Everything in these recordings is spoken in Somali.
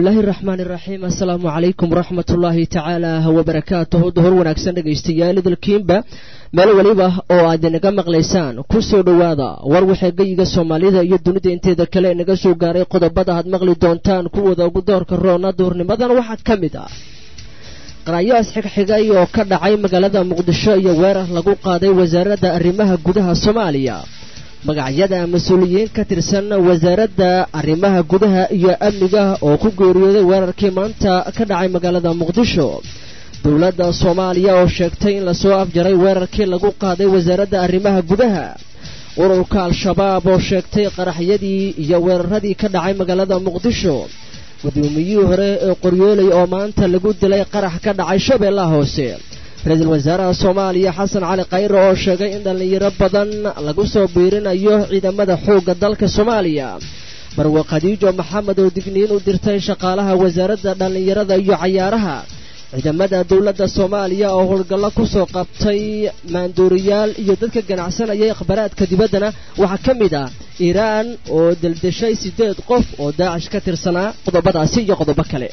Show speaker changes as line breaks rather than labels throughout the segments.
bismillaahi raxmaan iraxiim assalaamu calaykum waraxmatullaahi tacaala wabarakaatuhu duhur wanaagsan dhegaystayaal idilkiinba meel weliba oo aad inaga maqlaysaan ku soo dhowaada war waxee geyiga soomaalida iyo dunida inteeda kale inaga soo gaaray qodobada aad maqli doontaan kuwooda ugu doorka roona duhurnimadan waxaa ka mid ah qaraayaas xigxigay oo ka dhacay magaalada muqdisho iyo weerar lagu qaaday wasaaradda arrimaha gudaha soomaaliya magacyada mas-uuliyiin ka tirsan wasaaradda arrimaha gudaha iyo amniga oo ku geeriyooday weerarkii maanta ka dhacay magaalada muqdisho dowladda soomaaliya oo sheegtay in lasoo afjaray weerarkii lagu qaaday wasaaradda arrimaha gudaha ururka al-shabaab oo sheegtay qaraxyadii iyo weeraradii ka dhacay magaalada muqdisho gudoomiyihii hore ee qoryooley oo maanta lagu dilay qarax ka dhacay shabeellaha hoose ra-iisul wasaaraha soomaaliya xasan cali khayre oo sheegay in dhallinyaro badan lagu soo biirinayo ciidamada xoogga dalka soomaaliya marwe khadiijo maxamed oo digniin u dirtay shaqaalaha wasaaradda dhallinyarada iyo cayaaraha ciidamada dowladda soomaaliya oo howlgallo ku soo qabtay maanduuriyaal iyo dadka ganacsanayay akhbaraadka dibaddana waxaa ka mid ah iiraan oo deldeshay siddeed qof oo daacish ka tirsanaa qodobadaasi iyo qodobo kale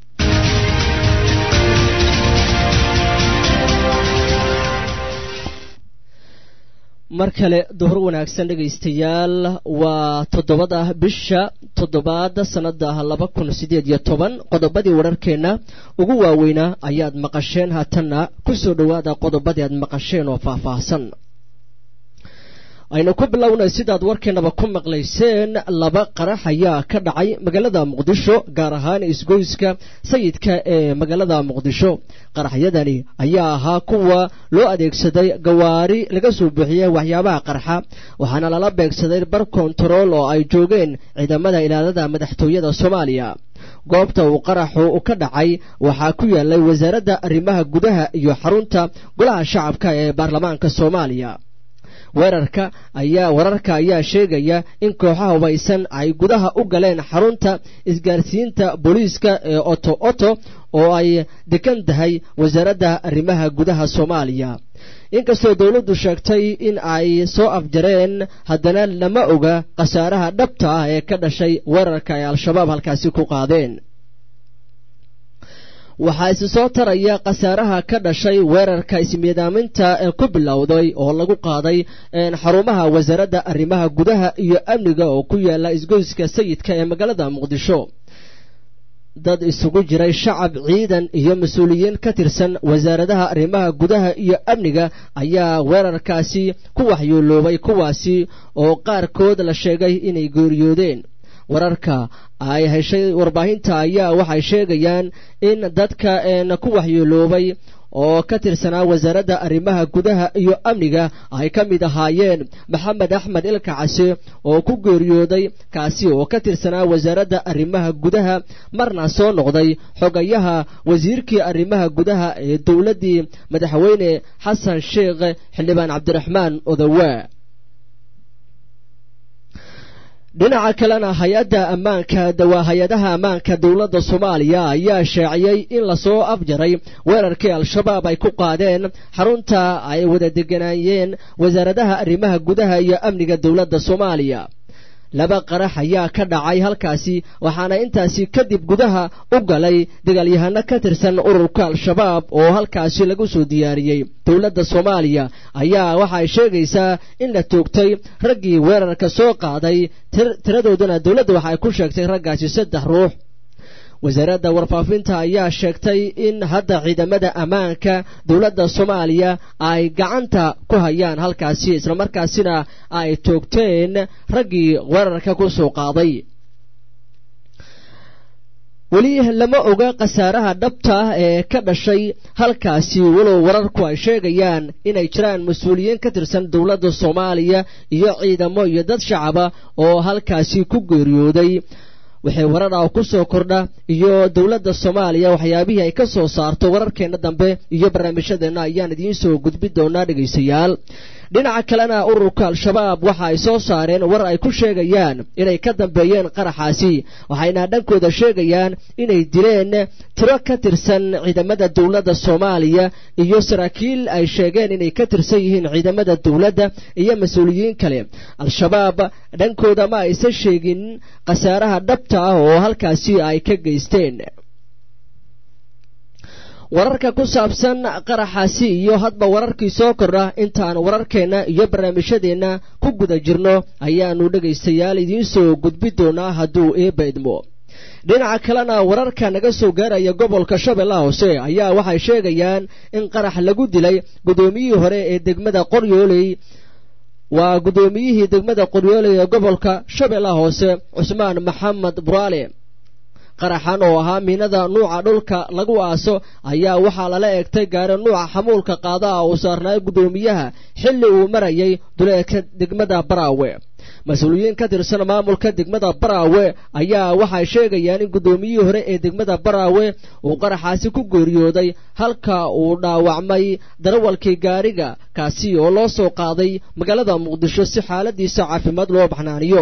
mar kale duhur wanaagsan dhegaystayaal waa toddobada bisha toddobaad sannada laba kun siddeed iyo toban qodobadii wararkeenna ugu waaweynaa ayaad maqasheen haatanna ku soo dhowaada qodobadii aad maqasheen oo faahfaahsan aynu ku bilownay sidaad warkeennaba ku maqlayseen laba qarax ayaa ka dhacay magaalada muqdisho gaar ahaan isgoyska sayidka ee magaalada muqdisho qaraxyadani ayaa ahaa kuwa loo adeegsaday gawaari laga soo buuxiyey waxyaabaha qarxa waxaana lala beegsaday bar kontarool oo ay joogeen ciidamada ilaalada madaxtooyada soomaaliya goobta uu qaraxu ka dhacay waxaa ku yaalay wasaaradda arrimaha gudaha iyo xarunta golaha shacabka ee baarlamaanka soomaaliya weerarka ayaa wararka ayaa sheegaya in kooxaha hubaysan ay gudaha u galeen xarunta isgaarsiinta booliiska ee oto oto oo ay degan tahay wasaaradda arrimaha gudaha soomaaliya inkastoo dowladdu sheegtay in ay soo afjareen haddana lama oga khasaaraha dhabta ah ee ka dhashay weerarka ay al-shabaab halkaasi ku qaadeen waxaa isi soo taraya khasaaraha ka dhashay weerarka ismiidaaminta ee ku bilowday oo lagu qaaday xarumaha wasaaradda arrimaha gudaha iyo amniga oo ku yaala isgoyska sayidka ee magaalada muqdisho dad isugu jiray shacab ciidan iyo mas-uuliyiin ka tirsan wasaaradaha arrimaha gudaha iyo amniga ayaa weerarkaasi ku waxyooloobay kuwaasi oo qaarkood la sheegay inay geeriyoodeen wararka ay heshay warbaahinta ayaa waxay sheegayaan in dadka ku waxyeeloobay oo ka tirsanaa wasaaradda arrimaha gudaha iyo amniga ay ka mid ahaayeen maxamed axmed ilka case oo ku geeriyooday kaasi oo ka tirsanaa wasaaradda arrimaha gudaha marna soo noqday xogayaha wasiirkii arrimaha gudaha ee dowladdii madaxweyne xasan sheekh xildhibaan cabdiraxmaan odawaa dhinaca kalena hay-adda ammaanka dawaa hay-adaha ammaanka dowladda soomaaliya ayaa shaaciyey in lasoo afjaray weerarkii al-shabaab ay ku qaadeen xarunta ay wada deganaayeen wasaaradaha arrimaha gudaha iyo amniga dowladda soomaaliya laba qarax ayaa ka dhacay halkaasi waxaana intaasi kadib gudaha u galay dagaalyahano ka tirsan ururka al-shabaab oo halkaasi lagu soo diyaariyey dowladda soomaaliya ayaa waxay sheegaysaa in la toogtay raggii weerarka soo qaaday tiradoodana dowladda waxay ku sheegtay raggaasi saddex ruux wasaaradda warfaafinta ayaa sheegtay in hadda ciidamada ammaanka dowladda soomaaliya ay gacanta ku hayaan halkaasi islamarkaasina ay toogteen raggii weerarka ku soo qaaday weli lama oga khasaaraha dhabta ah ee ka dhashay halkaasi walow wararku ay sheegayaan inay jiraan mas-uuliyiin ka tirsan dowladda soomaaliya iyo ciidamo iyo dad shacaba oo halkaasi ku geeriyooday waxay warar ah ku soo kordha iyo dowladda soomaaliya waxyaabihii ay ka soo saarto wararkeenna dambe iyo barnaamijyadeenna ayaan idiin soo gudbin doonaa dhegaystayaal dhinaca kalena ururka al-shabaab waxa ay soo saareen war ay ku sheegayaan inay ka dambeeyeen qaraxaasi waxayna dhankooda sheegayaan inay dileen tiro ka tirsan ciidamada dowladda soomaaliya iyo saraakiil ay sheegeen inay ka tirsan yihiin ciidamada dowladda iyo mas-uuliyiin kale al-shabaab dhankooda ma aysan sheegin khasaaraha dhabta ah oo halkaasi ay ka geysteen wararka ku saabsan qaraxaasi iyo hadba wararkii soo kordha intaan wararkeenna iyo barnaamijyadeenna ku guda jirno ayaanu dhegaystayaal idiin soo gudbi doonaa hadduu eebba idmo dhinaca kalena wararka naga soo gaaraya gobolka shabeellaha hoose ayaa waxay sheegayaan in qarax lagu dilay guddoomiyihii hore ee degmada qoryooley waa guddoomiyihii degmada qoryooley ee gobolka shabeellaha hoose cusmaan maxamed buraale qaraxan oo ahaa miinada nuuca dhulka lagu aaso ayaa waxaa lala eegtay gaari nuuca xamuulka qaadaha uu saarnaayo guddoomiyaha xilli uu marayay duleedka degmada baraawe mas-uuliyiin ka tirsan maamulka degmada baraawe ayaa waxay sheegayaan in guddoomiyihii hore ee degmada baraawe uu qaraxaasi ku geeriyooday halka uu dhaawacmay darawalkii gaariga kaasi oo loo soo qaaday magaalada muqdisho si xaaladiisa caafimaad loo baxnaaniyo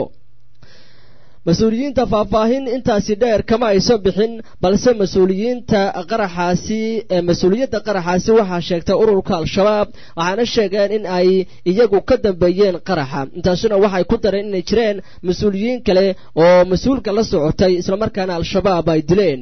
mas-uuliyiinta faahfaahin intaasi dheer kama aysan bixin balse mas-uuliyiinta qaraxaasi mas-uuliyadda qaraxaasi waxaa sheegtay ururka al-shabaab waxaana sheegeen in ay iyagu ka dambeeyeen qaraxa intaasuna waxay ku dareen inay jireen mas-uuliyiin kale oo mas-uulka la socotay islamarkaana al-shabaab ay dileen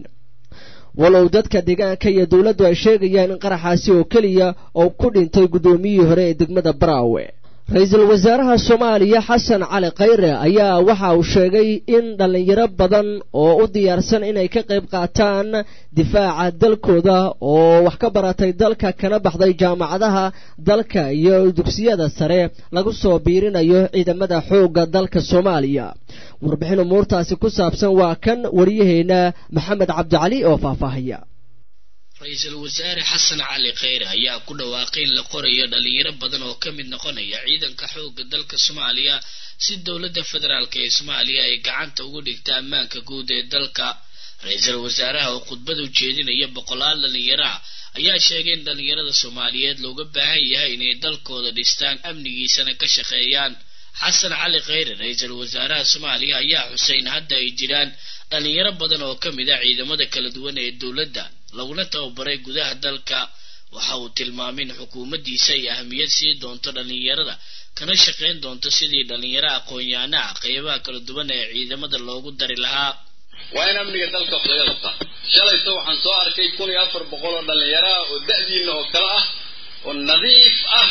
walow dadka deegaanka iyo dowladdu ay sheegayaan in qaraxaasi oo keliya oo ku dhintay guddoomiyihii hore ee degmada baraawe ra-iisul wasaaraha soomaaliya xasan cali khayre ayaa waxa uu sheegay in dhallinyaro badan oo u diyaarsan inay ka qayb qaataan difaaca dalkooda oo wax ka baratay dalka kana baxday jaamacadaha dalka iyo dugsiyada sare lagu soo biirinayo ciidamada xoogga dalka soomaaliya warbixin umuurtaasi ku saabsan waa kan wariyaheena maxamed cabdicali oo faahfaahaya
ra-iisul wasaare xasan cali kheyre ayaa ku dhawaaqay in la qorayo dhalinyaro badan oo ka mid noqonaya ciidanka xoogga dalka soomaaliya si dowladda federaalk ee soomaaliya ay gacanta ugu dhigta ammaanka guud ee dalka ra-iisul wasaaraha oo khudbada ujeedinaya boqolaal dhalinyaro ah ayaa sheegay in dhalinyarada soomaaliyeed looga baahan yahay inay dalkooda dhistaan amnigiisana ka shaqeeyaan xasan cali kheyre ra-iisul wasaaraha soomaaliya ayaa xusay in hadda ay jiraan dhalinyaro badan oo ka mid ah ciidamada kala duwan ee dowladda laguna tababaray gudaha dalka waxa uu tilmaamay in xukuumaddiisa ay ahmiyad sii doonto dhallinyarada kana shaqayn doonto sidii dhallinyaro aqoon-yahanaha qeybaha kala duwan ee ciidamada loogu dari lahaa
waa in amniga dalka wax laga qabtaa shalayto waxaan soo arkay kun iyo afar boqol oo dhallinyaro ah oo da'diina oo kale ah oo nadiif ah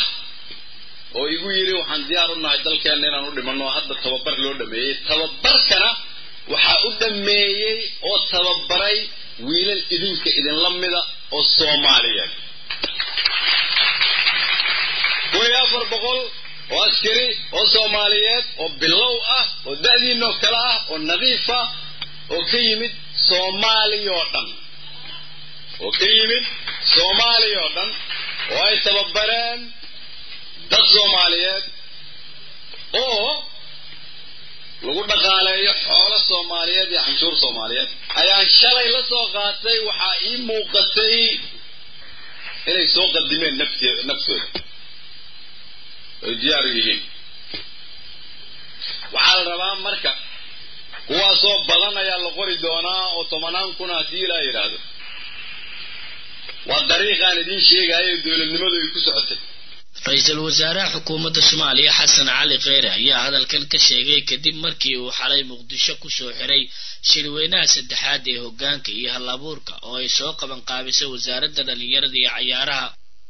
oo igu yidhi waxaan diyaar u nahay dalkeenna inaan u dhimanno hadda tababar loo dhameeyey tababarkana waxaa u dhameeyey oo tababaray wiilal idinka idinla mida oo soomaaliyeed kun iyo afar boqol oo askari oo soomaaliyeed oo bilow ah oo da'diinoo kale ah oo nadiif ah oo ka yimid soomaaliya oo dhan oo ka yimid soomaaliya oo dhan oo ay tababareen dad soomaaliyeed oo lagu dhaqaaleeyo xoolo soomaaliyeed iyo canshuur soomaaliyeed ayaan shalay la soo qaatay waxaa ii muuqatay inay soo qadimeen nafti naftooda ay diyaar yihiin waxaa la rabaa marka kuwaasoo badan ayaa la qori doonaa oo tobanaan kuna haddii ilaa yidhaahdo waa dariiqaan idiin sheegayo dowladnimadu ay ku socotay
ra-iisul wasaaraha xukuumadda soomaaliya xasan cali kheyre ayaa hadalkan ka sheegay kadib markii uu xalay muqdisho kusoo xiray shirweynaha saddexaad ee hoggaanka iyo hal abuurka oo ay soo qaban qaabisay wasaaradda dhallinyarada iyo cayaaraha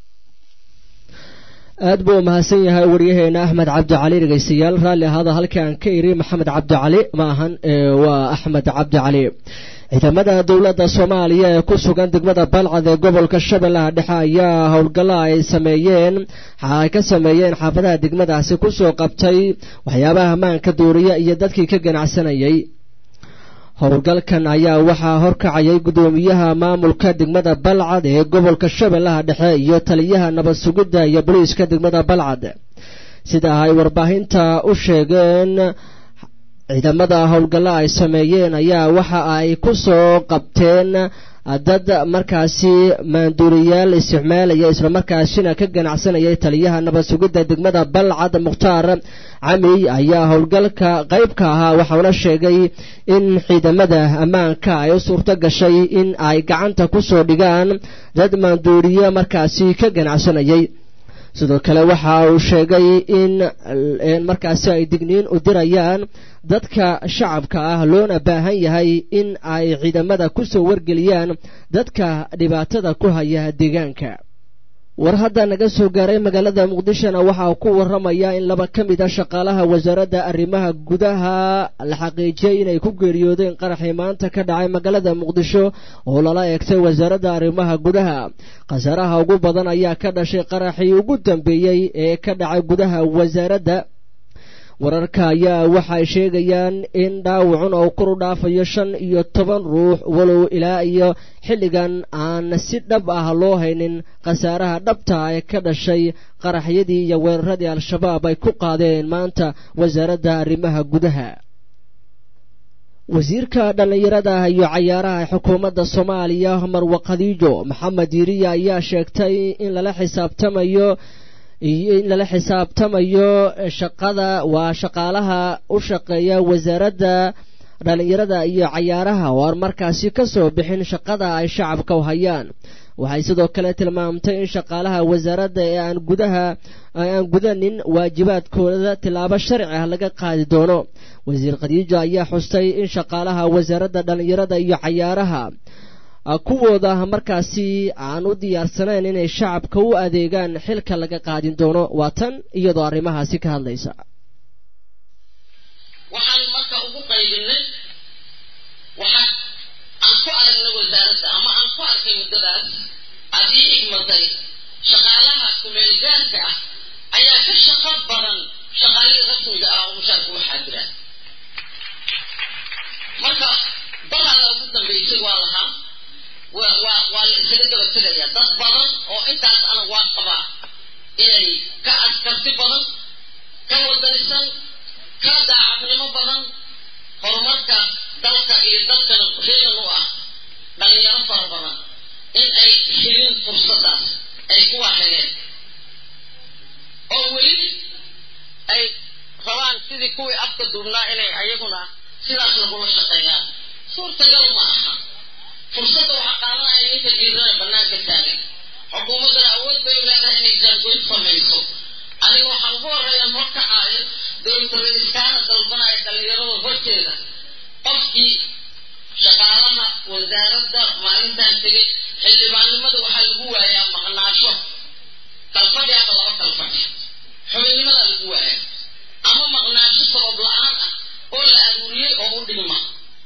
aad buu umahadsan yahay waryaheena axmed cabdicali dhegaystayaal raalli ahaada halkii aan ka iri maxamed cabdicali ma ahan waa axmed cabdicali ciidamada dowladda soomaaliya ee ku sugan degmada balcad ee gobolka shabeellaha dhexe ayaa howlgalla ay sameeyeen ay ka sameeyeen xaafadaha degmadaasi kusoo qabtay waxyaabaha ammaanka duuriya iyo dadkii ka ganacsanayay howlgalkan ayaa waxaa horkacayay guddoomiyaha maamulka degmada balcad ee gobolka shabeellaha dhexe iyo taliyaha nabad sugidda iyo boliiska degmada balcad sida ay warbaahinta u sheegeen ciidamada howlgalla ay sameeyeen ayaa waxa ay ku soo qabteen dad markaasi maanduuriyaal isticmaalaya islamarkaasina ka ganacsanayay taliyaha nabad sugidda degmada balcad mukhtaar camiy ayaa howlgalka qayb ka ahaa waxauna sheegay in ciidamada ammaanka ay u suurto gashay in ay gacanta ku soo dhigaan dad maanduuriye markaasi ka ganacsanayay sidoo kale waxa uu sheegay in markaasi ay digniin u dirayaan dadka shacabka ah loona baahan yahay in ay ciidamada ku soo wargeliyaan dadka dhibaatada ku haya deegaanka war hadda naga soo gaaray magaalada muqdishona waxa uu ku waramaya in laba ka mid a shaqaalaha wasaaradda arrimaha gudaha la xaqiijiyey inay ku geeriyoodeen qaraxii maanta ka dhacay magaalada muqdisho oo lala eegtay wasaaradda arrimaha gudaha khasaaraha ugu badan ayaa ka dhashay qaraxii ugu dambeeyey ee ka dhacay gudaha wasaaradda wararka ayaa waxay sheegayaan in dhaawacun oo kor u dhaafayo shan iyo toban ruux walow ilaa iyo xilligan aan si dhab ah loo haynin khasaaraha dhabta ee ka dhashay qaraxyadii iyo weeraradii al-shabaab ay ku qaadeen maanta wasaaradda arrimaha gudaha wasiirka dhallinyarada iyo cayaaraha xukuumadda soomaaliya marwa khadiijo maxamed yiriya ayaa sheegtay in lala xisaabtamayo in lala xisaabtamayo shaqada waa shaqaalaha u shaqeeya wasaaradda dhallinyarada iyo cayaaraha oo aan markaasi ka soo bixin shaqada ay shacabka u hayaan waxay sidoo kale tilmaamtay in shaqaalaha wasaaradda ee aan gudaha aan gudanin waajibaadkooda tilaabo sharci ah laga qaadi doono wasiir khadiijo ayaa xustay in shaqaalaha wasaaradda dhallinyarada iyo cayaaraha kuwooda markaasi aan u diyaarsanayn inay shacabka u adeegaan xilka laga qaadin doono waa tan iyadoo arrimahaasi ka hadlaysa
waxaan marka ugu qaybinay waxaa aan ku aragnay wasaaradda ama aan ku arkay muddadaas aad ii igmatay shaqaalaha kumeelgaarka ah ayaa ka shaqo badan shaqaalihii rasmiga ah oo mushaarka waxaa jiraan marka dalaada ugu dambaysay waa lahaa waa waa waa la isaga daba tegaya dad badan oo intaas ana waa qabaa inay ka askarti badan ka wadanisan ka daacadnimo badan horumarka dalka iyo dalkana reegan u ah dhalinyaro fara badan in ay helin fursadaas ay kuwa heleen oo weli ay rabaan sidii kuwii afka duubnaa inay ayaguna sidaas lagula shaqeeyaan suurtagal ma aha fursadda waxaa qaadanaya ninka diirana banaanka taagan xukuumaddana awood bay leedahay inay jaangoyn samayso aniga waxaan ugu horreeya horkacaayo dowlada iskaana dalbanaya dhallinyarada horteeda qofkii shaqaalaha wasaaradda maalintan tegay xildhibaannimada waxaa lagu waayaa maqnaasho kalfadhi ama laba kalfadhi xubinnimada lagu waayaa ama maqnaasho sabab la-aan ah oo la aruuriyey oo u dhigma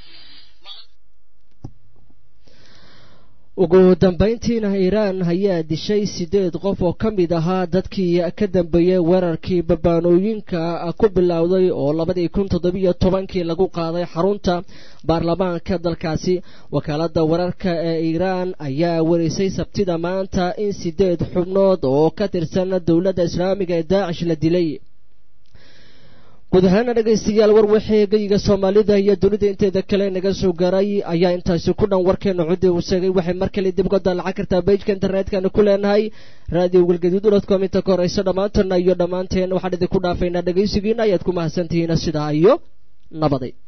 ugu dambayntiina iiraan ayaa dishay siddeed qof oo ka mid ahaa dadkii ka dambeeyey weerarkii babaanooyinka ku bilowday oo labadii kun toddobiyo tobankii lagu qaaday xarunta baarlamaanka dalkaasi wakaaladda wararka ee iiraan ayaa warisay sabtida maanta in siddeed xubnood oo ka tirsan dowladda islaamiga ee daacish la dilay guud ahaana dhegaystayaal war wixii geyiga soomaalida iyo dunida inteeda kale naga soo garay ayaa intaasi ku dhan warkeena cudi uu sheegay waxay mar kale dib uga daalacan kartaa bejka internetkana ku leenahay radio galgaduud dotcom inta ka horeysa dhammaantana iyo dhammaanteen waxaan idinku dhaafaynaa dhegaysigiina ayaad ku mahadsantihiin sidaa iyo nabaday